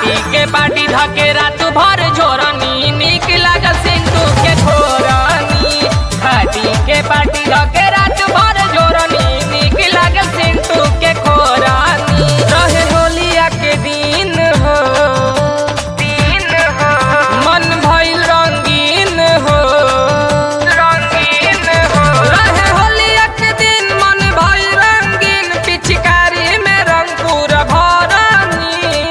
खाटी के पाटी धके रात भर झोरनी निक लागल सिंधु के खोरनी खाटी के पाटी धके रात भर झोरनी निक लागल सिंधु के खोरनी रहे होलिया के दिन हो दिन हो मन भइल रंगीन हो रंगीन हो रहे होलिया के दिन मन भइल रंगीन पिचकारी में रंग पूरा भरनी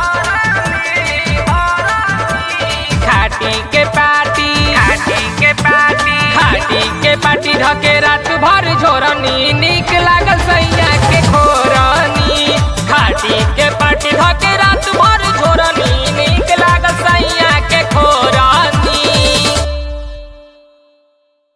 खाटी के पाटी खाटी के पाटी खाटी के पाटी ढके रात भर झोरनी निक लागल सैया